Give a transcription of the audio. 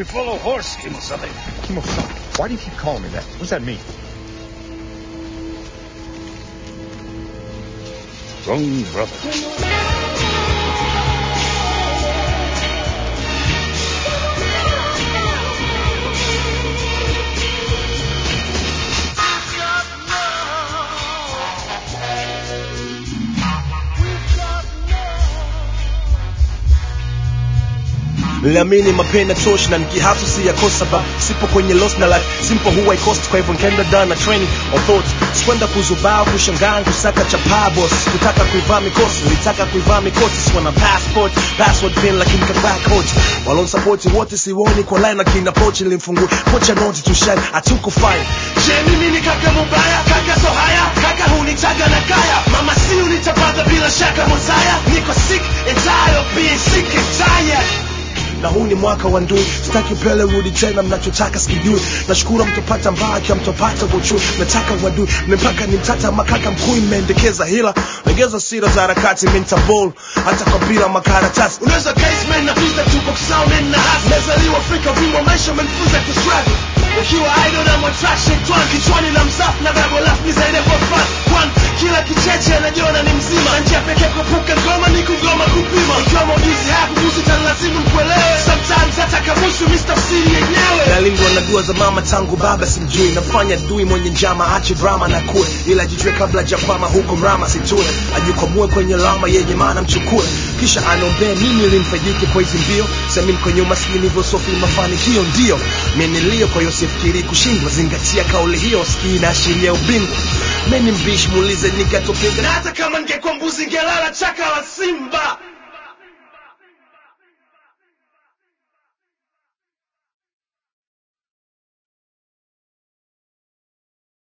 We follow horse, Kimo-sama. Kimo-sama, why do you keep calling me that? What does that mean? Wrong brother. niliamini mapenda tosh na nikihasu si yakosa ba sipo kwenye lost na life simple huwa ikost kwa hivyo nkaenda dana na training or thoughts sikwenda kuzubaa kushangaa kusaka chapaa boss kutaka kuivaa mikosi nilitaka kuivaa mikosi sikuwa na passport password pin lakini kavaa coach walonsapoti wote siwoni kwa line lakini approach nilimfungua kocha noti to shine atukufanya je mimi ni kaka mubaya kaka so haya kaka hunitaga na kaya mama si unitapata bila shaka mosaya niko sick and tired of being sick and tired na huu ni mwaka wa ndui sitaki upele rudi tena mnachotaka sikijui nashukuru mtopata mbaki mtopata uchui nataka wadui mmepaka ni mtata makaka mkuu mmeendekeza hila legeza sira za harakati mintabol hata kwa bila makaratasi unaweza caseman na visa tuko sound na hasi mezaliwa afrika vimo maisha menfuza kustruggle ukiwa idol na attraction twan kichwani na msafu na babo lafu ni zaidi kwa fun kwan kila kicheche anajiona ni mzima na njia pekee kuepuka ngoma ni kugoma kupima ikiwa maujuzi haya kuhusu tanlazimu mkuelewe sometimes hata kamusu mistafsiri yenyewe nalindwa na dua za mama tangu baba simjui nafanya dui mwenye njama ache drama na kue ila jijue kabla jakwama huko mrama situe ajikwamue kwenye lama yenye maana mchukue kisha anombee mimi limfaidike kwa hizi mbio semini kwenye umaskini hivyo sofi mafanikio ndio menilio kwa hiyo sifikiri kushindwa zingatia kauli hiyo skii inaashiria ubingwa meni mbishi muulize nikatopiga na hata kama ningekuwa mbuzi ngelala chaka la